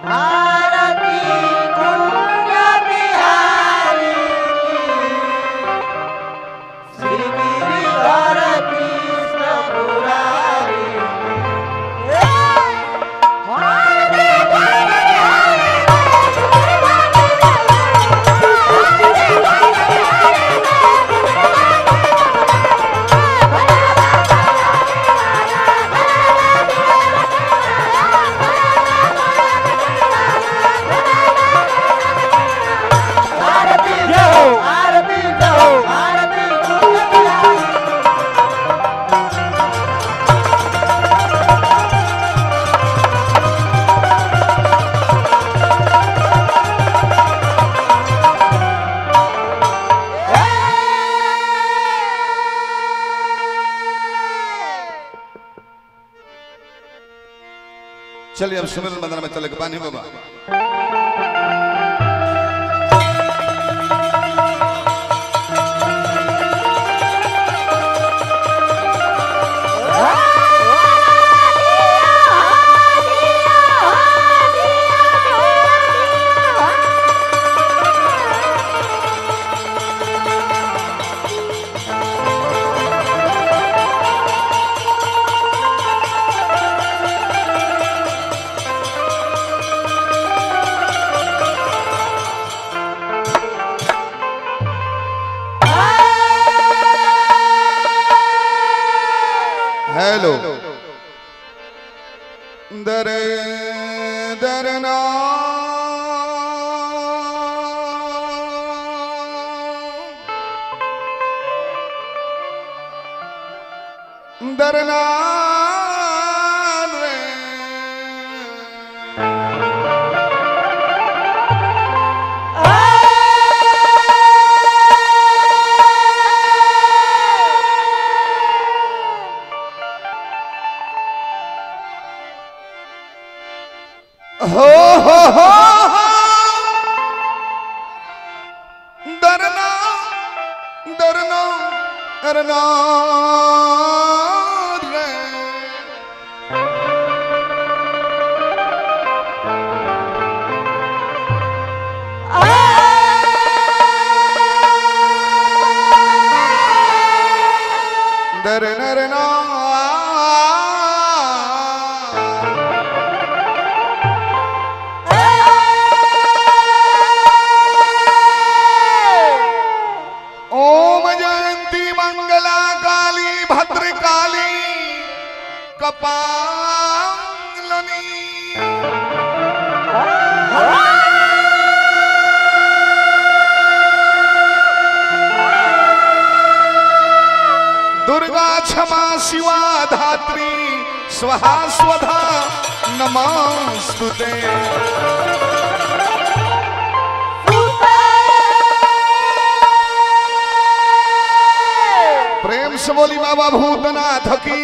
भारती कुंज बिहारी श्री गिरिधर कृष्ण मुरारी भारती जाओ भारती जाओ भारती कुंज बिहारी चलिए अब सुमिरन बंदना में चले के बानी बाबा हेलो दर दरना दरना रे हो हो हो हो डरना डरना डरना रे डर डरना ओम जयंती मंगला काली भद्रकाली कपालनी दुर्गा क्षमा शिवा धात्री स्वहा स्वधा नमस्तुते प्रेम से बोली बाबा भूतनाथ की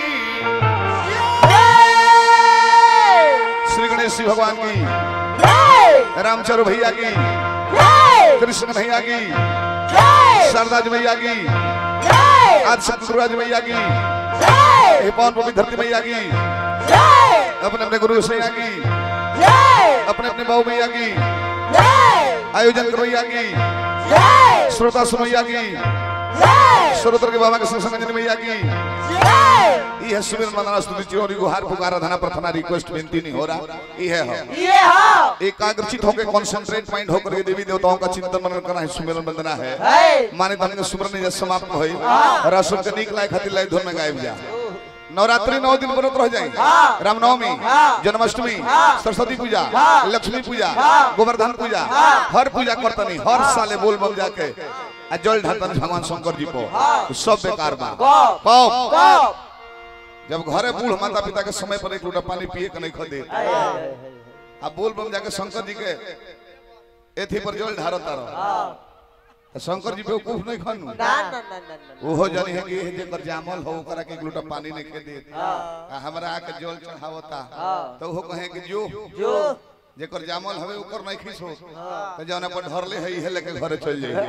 श्री गणेश जी भगवान की रामचंद्र भैया की कृष्ण भैया की शारदा जी भैया की आज सतगुरुराज भैया की हे पवन पवित्र धरती भैया की अपने अपने गुरु भैया की अपने अपने बाबू भैया की आयोजन कर भैया की श्रोता सुनैया की श्रोतर के बाबा के संग भैया की यह सुमिर मनाना स्तुति चिरोरी गुहार पुकारा धना प्रार्थना रिक्वेस्ट विनती नहीं हो रहा यह है ये हाँ एकाग्रचित होकर कॉन्सेंट्रेट माइंड होकर के देवी देवताओं का चिंतन मनन करना है सुमिरन वंदना है है माने धन के सुमरन जब समाप्त होई रसुल के नीक लायक खातिर लाई धुन में गायब जा नवरात्रि नौ दिन व्रत रह जाए हाँ। रामनवमी हाँ। जन्माष्टमी हाँ। सरस्वती पूजा हाँ। लक्ष्मी पूजा हाँ। गोवर्धन पूजा हाँ। हर पूजा करतनी हर साले बोल बम जाके आ जल ढालतनी भगवान शंकर जी को हाँ। सब बेकार बा कब कब कब जब घरे बूढ़ माता पिता के समय पर एक लोटा पानी पिए के नहीं खदे आ बोल बम जाके शंकर जी के एथी पर जल ढारता रहो शंकर जी बेवकूफ नहीं खानू ना ना ना ना ना ओहो जानी है कि जेकर जामल हो ओकरा के एक लोटा पानी नहीं खे दे आ हमरा आके जल चढ़ावता तो ओहो कहे कि जो जो जेकर जामल हवे ऊपर नहीं खींच हो तो जौन पर धरले है इहे लेके घरे चल जाइए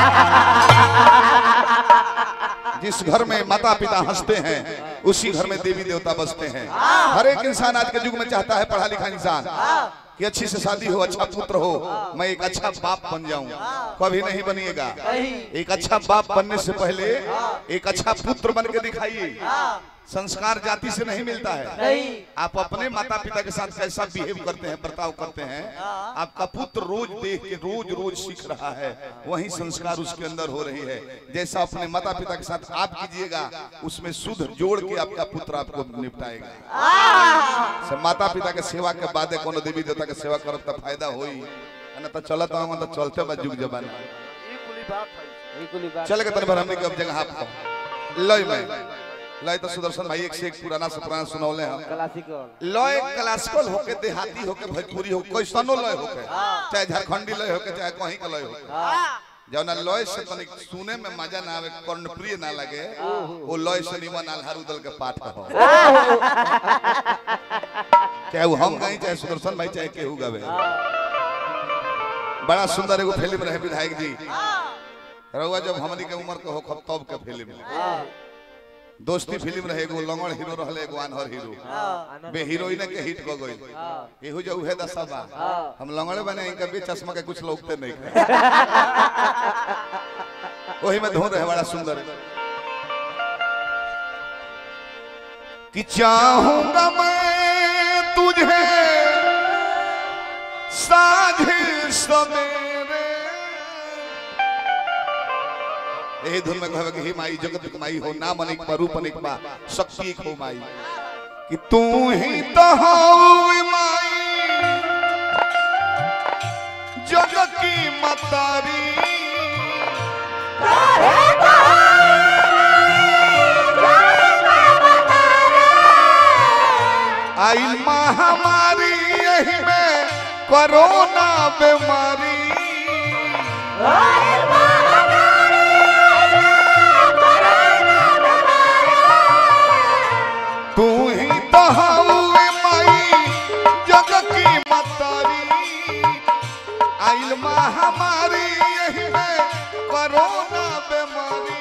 जिस घर में माता पिता हंसते हैं उसी घर में देवी देवता बसते हैं हर एक इंसान आज के युग में चाहता है पढ़ा लिखा इंसान कि अच्छी से शादी हो अच्छा पुत्र हो मैं एक अच्छा बाप बन जाऊं कभी नहीं बनिएगा एक अच्छा बाप बनने से पहले एक अच्छा पुत्र बन के दिखाइए संस्कार जाति से नहीं मिलता है नहीं आप अपने माता पिता के साथ कैसा बिहेव करते हैं बर्ताव करते हैं आपका पुत्र रोज देख के रोज रोज सीख रहा है वही संस्कार उसके अंदर हो रही है जैसा अपने माता पिता के साथ आप कीजिएगा उसमें शुद्ध जोड़ के आपका पुत्र आपको निपटाएगा से माता पिता के सेवा के बाद कोनो देवी देवता के सेवा करब त फायदा होई ना तो चलत हम तो चलते बा जुग जमाना ये कुली बात है ये कुली बात चल के तन भर हमने के अब जगह आपको लय में लय तो सुदर्शन भाई एक से एक पुराना से पुराना सुनौले हैं क्लासिकल लय क्लासिकल होके देहाती होके भोजपुरी हो कैसनो लय होके चाहे झारखंडी लय होके चाहे कहीं का लय होके जौना लय से तनिक सुने में मजा ना आवे कर्णप्रिय ना लगे वो लय से निमन आल्हार उदल के पाठ हो चाहे वो हम गई चाहे सुदर्शन भाई चाहे केहू गावे बड़ा सुंदर एगो फिल्म रहे विधायक जी रहुआ जब हमनी के उम्र के हो खब तब के फिल्म दोस्ती फिल्म रहे एगो लंगड़ हीरो रहले एगो आनहर हीरो बे हीरोइन के हिट क गई एहू जो उहे दशा बा हम लंगड़े बने इनका भी चश्मा के कुछ लोगते नहीं वही में धुन रहे बड़ा सुंदर कि चाहूंगा मैं तुझे साझे सवेरे यही धुन में कहवे कि हे माई जगत की माई हो नाम अनेक बा रूप अनेक बा शक्ति एक हो माई कि तू ही तो हो माई जग की मतारी आई महामारी यही में कोरोना बीमारी तू ही तो हवे माई जग की मतारी आइल महामारी यही में कोरोना बीमारी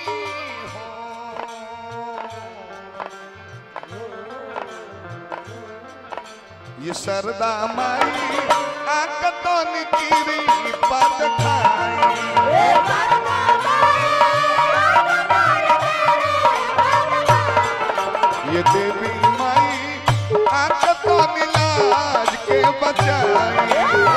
हो। ये सरदा माई आक तो निकीरी पद खाई ये देवी माई आंख तो मिलाज के बचाई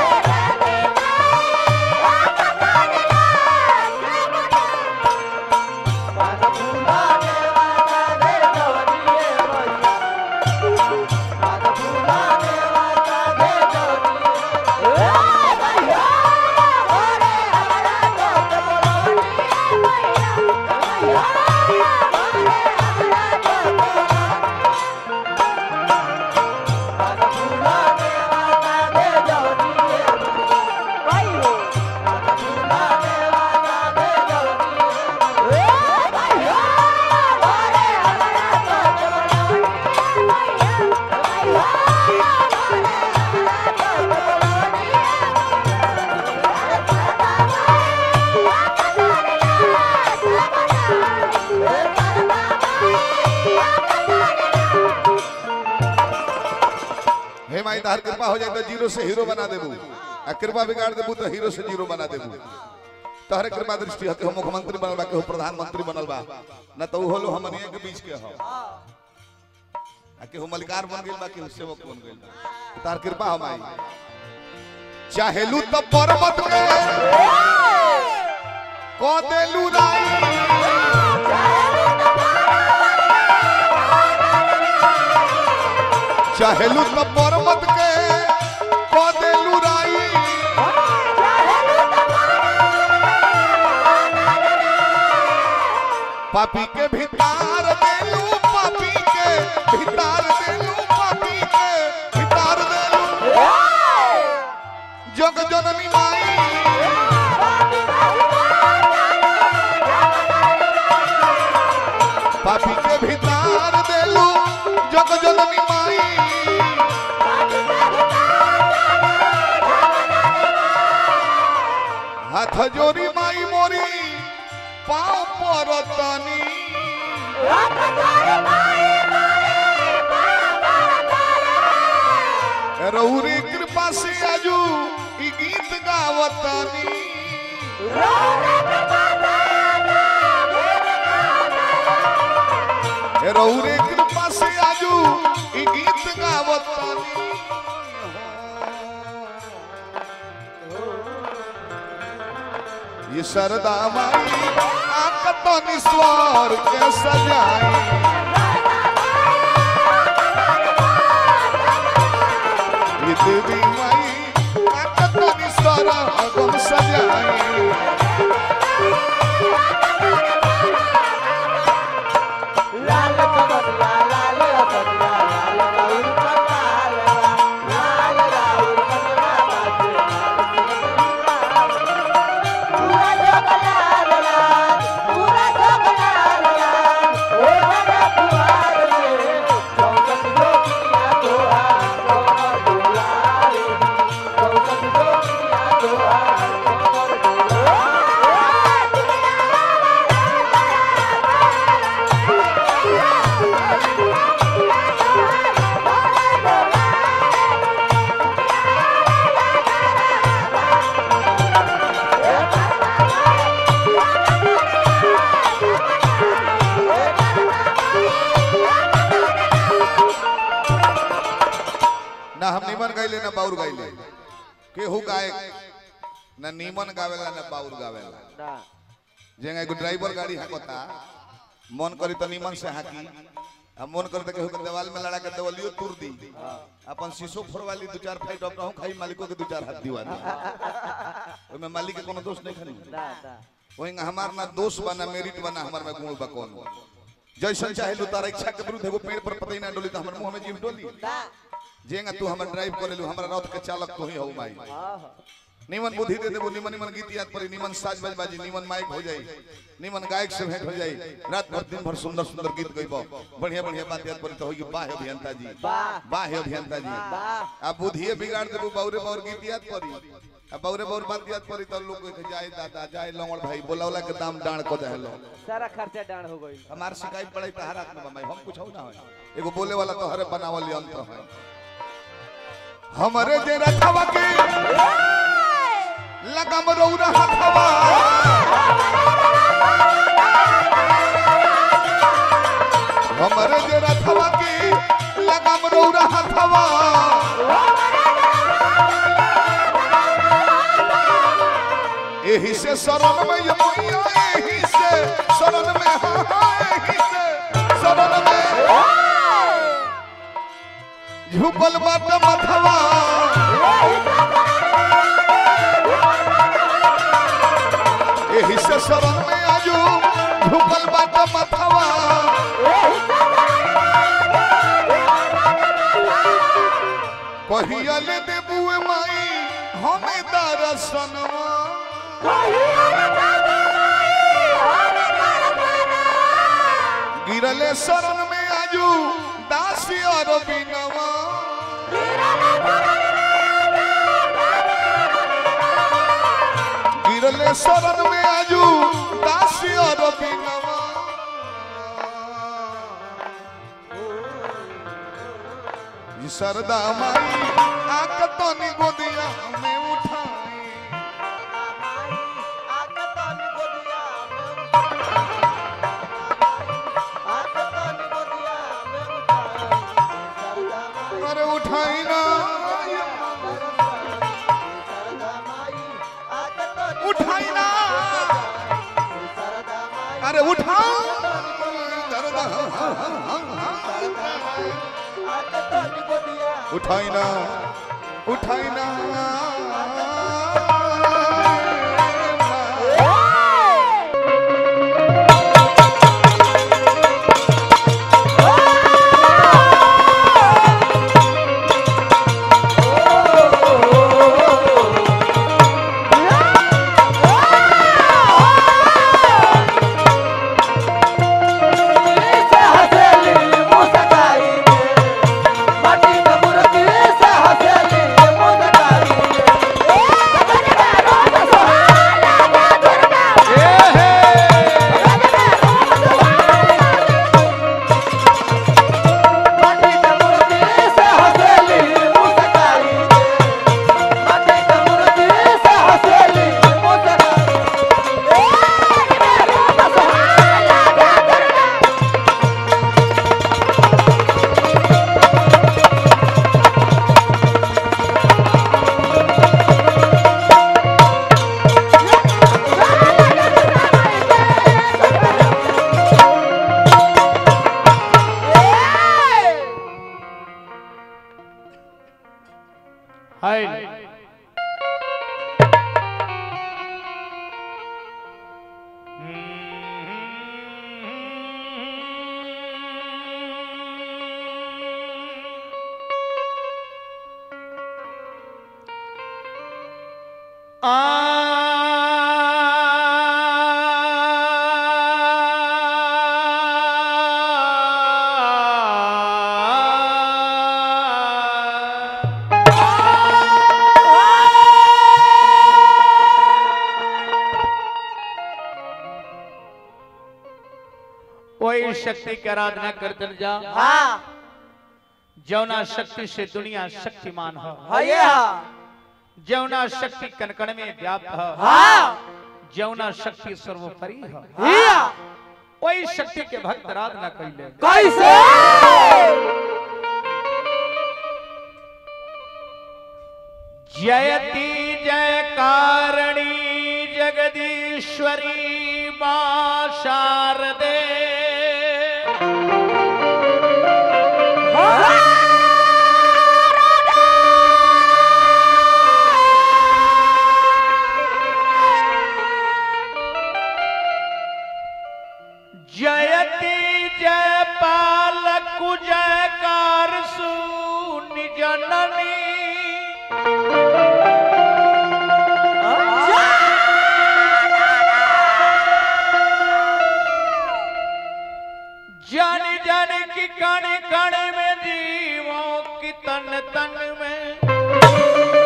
हे माई तहार कृपा हो जाए तो जीरो से हीरो बना देबू आ कृपा बिगाड़ देबू तो हीरो से जीरो बना देबू तहरे कृपा दृष्टि हते हो मुख्यमंत्री बनल बा के हो प्रधानमंत्री बनल बा न तो उहो लो हमनिया के बीच के हो आ के हो मलिकार बन गेल बा के हो सेवक बन गेल बा तहार कृपा हो माई चाहेलू तो पर्वत के को देलू राई चाहेलू तो पर्वत के को देलू राई पापी के भितार देलू पापी के भितार देलू पापी के भितार देलू जग जननी माई पापी के भितार देलू जग जननी माई हाथ जोड़ी माई मोरी पाँव परतनी रौरी कृपा से आजू ई गीत गावतनी रौरे कृपा से आजू ई गीत गावतनी ये सरदा माई आकतनी स्वर के सजाई ये देवी माई आकतनी स्वर अगम सजाई लाल कमल लाल लाल कमल लाल राउर कमल लाल राउर कमल पूरा जगलाल लाल पूरा जगलाल लाल ओ रे पुआर रे चौकट जोगिया तोहा कमर दुलारे चौकट जोगिया तोहा कमर ना हम नीमन गाइले ना बाउर गाइले केहू गाए ना नीमन गावेला ना बाउर गावेला ना जेंगा एगो ड्राइवर गाड़ी हाकता मन करी तो नीमन से हाकी आ मन करी तो केहू के देवाल में लड़ा के देवलियो तुर दी अपन शीशो फोड़वाली दू चार फाइट रहूं खाई मालिको के दू चार हाथ दीवा दी ओमे मालिक के कोनो दोष नहीं खनी ना ना वही हमार ना दोष बना मेरिट बना हमार में गुण बा कौन जैसन चाहे लू तारा इच्छा के विरुद्ध एगो पेड़ पर पतई ना डोली तो हमर मुंह में जीव डोली ना जेंगा तू हमर ड्राइव करे लू हमरा रथ के चालक तू ही हो माई आहा निमन बुद्धि दे देबो निमन निमन गीत याद पड़ी निमन साज बज बाजी निमन माइक हो जाई निमन गायक से भेंट हो जाई रात भर दिन भर सुंदर सुंदर गीत गइबो बढ़िया बढ़िया बात याद पड़ी तो होई वाह अभियंता जी वाह। वाह अभियंता जी वाह। आ बुद्धिए बिगाड़ देबो बाउरे बाउर गीत याद पड़ी आ बाउरे बाउर बात याद पड़ी तो लोग कहे जाए दादा जाए लंगड़ भाई बोलावला के दाम डाण को देहलो सारा खर्चा डाण हो गई हमार शिकायत पड़े तो हर आत्मा में हम कुछ हो ना है एगो बोले वाला तो हरे बनावल यंत्र है हमरे जे रखवा के लगम रौरा हथवा हमरे जे रखवा के लगम रौरा हथवा एही से शरण में ये मैया एही से शरण में हाँ हाँ एही से शरण में झुकल बाट मथवा एही से शरण में आजू झुकल बाट मथवा कहिया ले देबुए माई हमें दर्शनवा गिरले शरण में आजू दासी और बिनवा गिरले शरण में आजू दासी और बिनवा ई सरदा माई आक तनी गोदिया में उठाई अरे उठाई ना उठाई ना अरे उठाओ दर्द उठाई ना उठाई ना माटी के मूर्ति से हंसली मुस्काई हाय आ वही शक्ति की आराधना करते जा हाँ जौना शक्ति से दुनिया शक्तिमान हो हाँ ये हाँ जौना शक्ति कनकन में व्याप्त हो हाँ जौना शक्ति सर्वोपरि हो हाँ वही शक्ति के भक्त आराधना कैले कैसे जयति जयकारणी जगदीश्वरी मां शारदे जयति जयपाल जयकार सुन जननी जान जान की कण कण में जीवों की तन तन में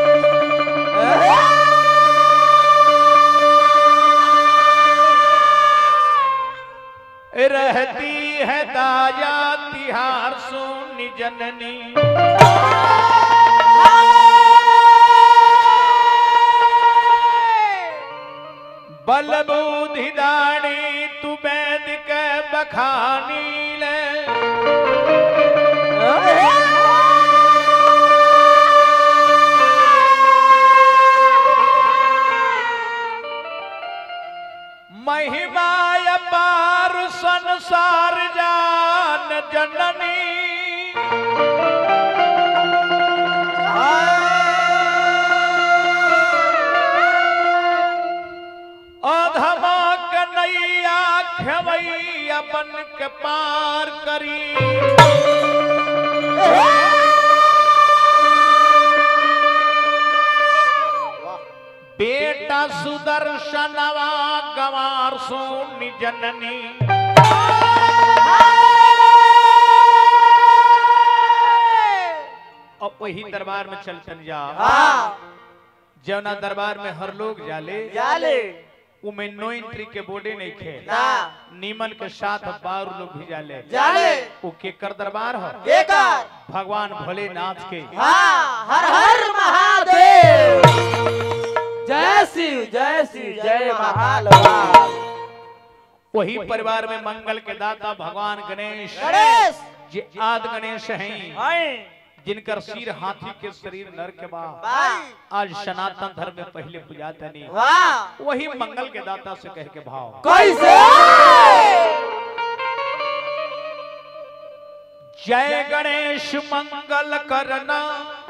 रहती है ताजा तिहार सुन जननी बल बुद्धि दानी तू बैद के बखानी ले महिमा अपार संसार जान जननी अधमा कन्हैया खेवैया बन के पार करी बेटा सुदर्शनवा गवार सोनी जननी अब वही दरबार में चलतन जा हाँ जवना दरबार में हर लोग जाले जाले उमे नो एंट्री के बोर्डे नहीं खे ना नीमन के साथ बार लोग भी जाले जाले वो केकर दरबार है केकर भगवान भोलेनाथ के हाँ हर हर महादेव जय शिव जय शिव जय महालवाल वही परिवार में मंगल के दाता भगवान गणेश गणेश जे आद गणेश हैं हैं जिनकर सिर हाथी के शरीर नर के बाद वाह आज सनातन धर्म में पहले पूजा तनी वाह वही मंगल के दाता से कह के भाव कैसे जय गणेश मंगल करना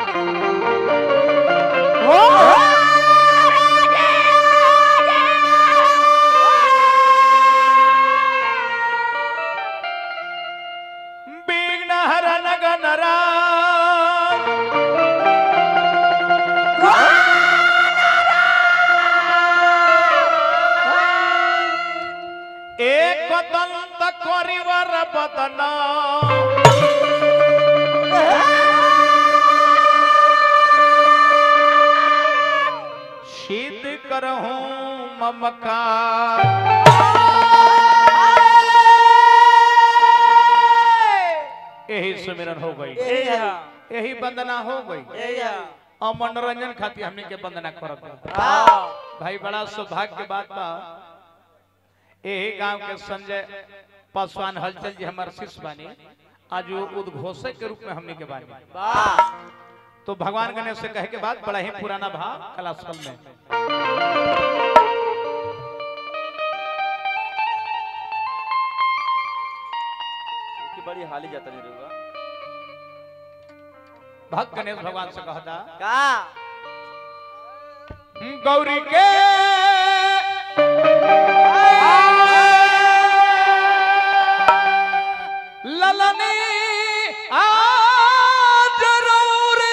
विघ्न हरन गणरा एक दंत करिवर बदना शीत करहूं ममकार यही सुमिरन हो गई यही वंदना हो गई और मनोरंजन खातिर हमने के वंदना करत बा। भाई बड़ा सौभाग्य के बात बा यही गांव के संजय पासवान हलचल जी हमारे शिष्य बानी आज वो उद्घोषक के रूप में हमने के बानी तो भगवान गणेश से कहे के बाद बड़ा ही पुराना भाव कलास्थल में की बड़ी हाली जाता नहीं रहूगा भक्त गणेश भगवान से कहता का गौरी के ललनी आज रौरे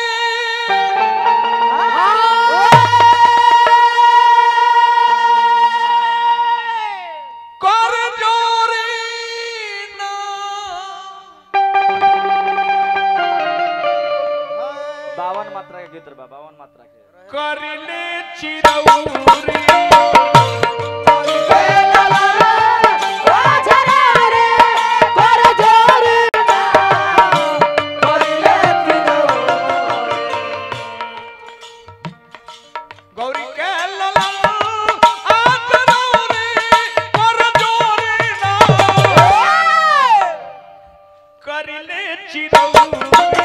कर जोरी ना बावन मात्रा के गीत बा बावन मात्रा के करिले चिरौरी गौरी के ललन आज रौरी कर जोरी ना करिले चिरौरी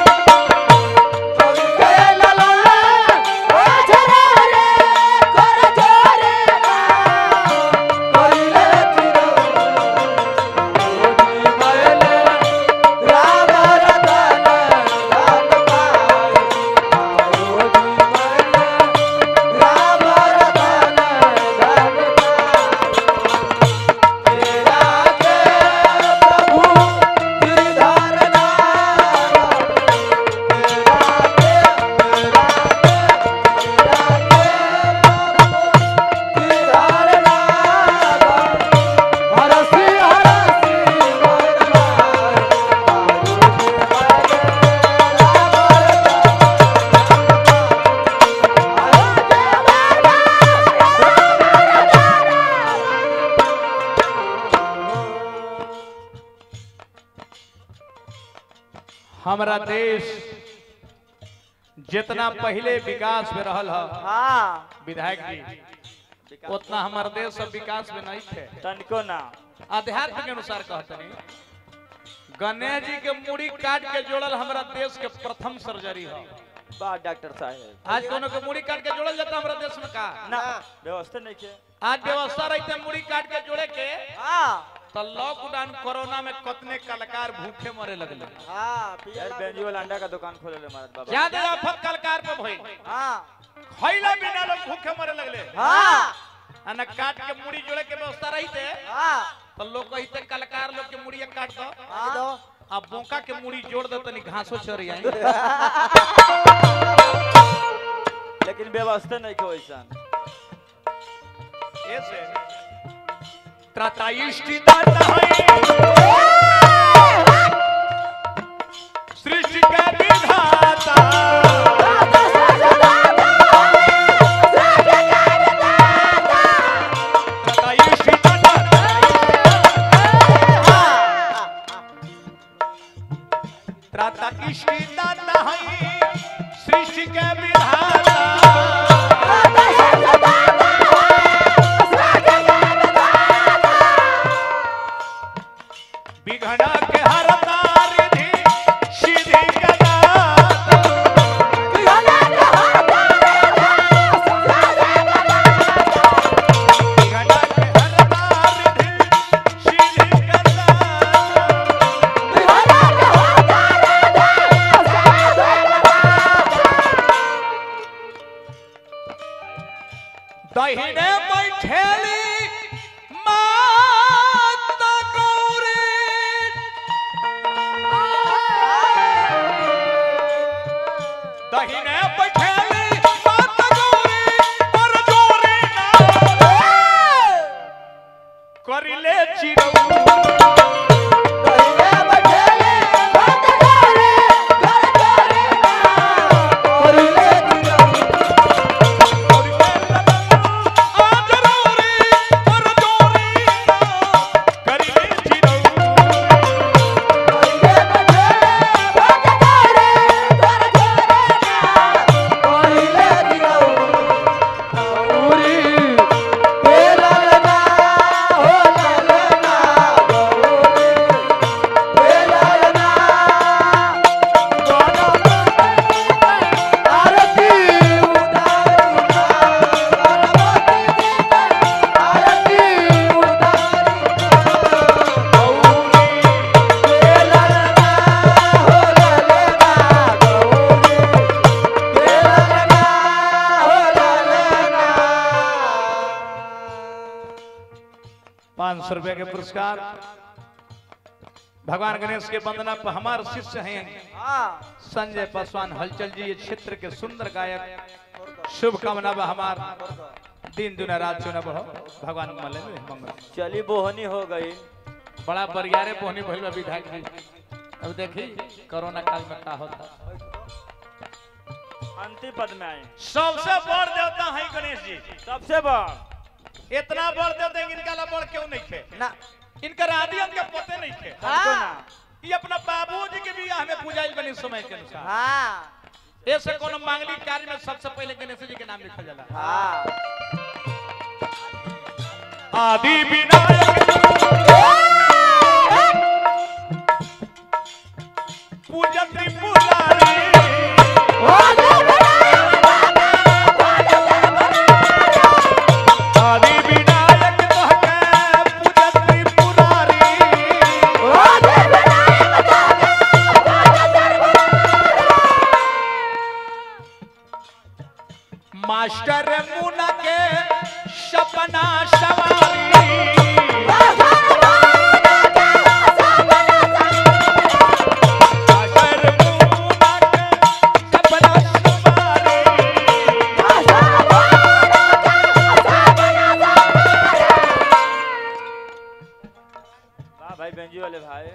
हमारा देश जितना पहले विकास में रहल ह हाँ विधायक जी उतना हमारे देश सब विकास में नहीं थे तनिको ना अध्यात्म के अनुसार कहते नहीं गणेश जी के मुड़ी काट के जोड़ल हमारा देश के प्रथम सर्जरी है बा डॉक्टर साहब आज कोनो के मुड़ी काट के जोड़ल जाता हमारा देश में का ना व्यवस्था नहीं के आज व्यवस्था रहते मुड़ी काट के जोड़े के हाँ तो लॉकडाउन कोरोना में कितने कलाकार भूखे मरे लगले हाँ यार बेंजी वाला अंडा का दुकान खोले ले महाराज बाबा क्या दे आफत कलाकार पे भई हाँ खैला बिना लोग भूखे मरे लगले हाँ आ न काट के मुड़ी जोड़े के व्यवस्था रहते हाँ तो लोग कहते कलाकार लोग के मुड़िया काट दो हाँ अब बोका के मुड़ी जोड़ दो तनी घासो चर आई लेकिन व्यवस्था नहीं के वैसा ऐसे त्राता इष्टि दाता है सृष्टि का विधाता त्राता इष्टि दाता त्राता इष्टि दाता है सृष्टि का विधाता विघ्न के हरता रिधि सिद्धि के दाता विघ्न के हरता रिधि सिद्धि के दाता दहिने बैठेली माता गौरी दहिने बैठेली माता गौरी पर जोरी ना करिले चिरौ आज रौरी पाँच सौ रुपए के पुरस्कार भगवान गणेश के वंदना पर हमारे शिष्य हैं संजय पासवान हलचल जी ये क्षेत्र के सुंदर गायक शुभ कामना बा हमार दिन दुना रात चुना बढ़ो भगवान मले में मंगल चली बोहनी हो गई बड़ा बरियारे पोहनी भइल बा विधायक जी अब देखी कोरोना काल में का होता अंतिम पद में आए सबसे बड़ देवता है गणेश जी सबसे बड़ इतना बड़ देवता इनका ला बड़ क्यों नहीं खे ना इनका आदि के पते नहीं खे हमको ना ये अपना बाबूजी के बियाह में पूजाइल बनी समय के अनुसार हाँ ऐसे कोनो मांगलिक कार्य में सबसे पहले गणेश जी के नाम लिखल जाला हाँ आदि विनायक पूजा त्रिपुरारी आदि विनायक तोहके पूजा त्रिपुरारी मास्टर मुना के सपना सवारी मास्टर मुना के सपना सवारी वाह भाई बेंजी वाले भाई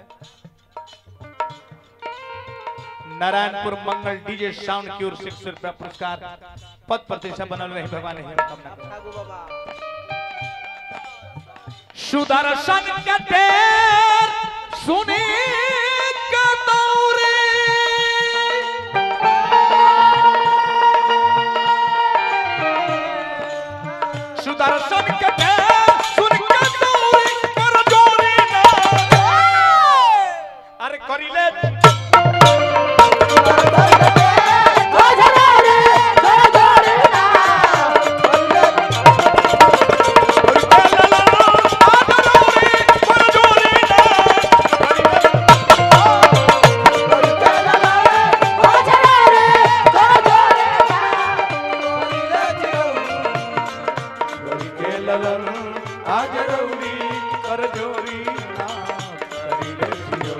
नारायणपुर मंगल डीजे साउंड की ओर से एक सौ रुपया पुरस्कार पद प्रतिष्ठा बनल रहे भगवान ही कामना करें। सुदर्शन के तेर सुनी के दौरे सुदर्शन के तेर सुनी के दौरे कर जोरी ना अरे करिले आज रौरी कर जोरी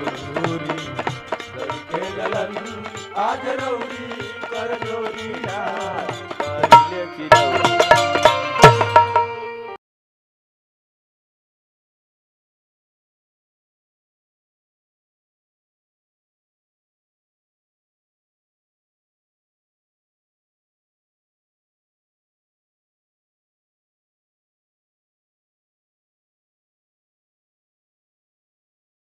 आज रौरी कर जोरी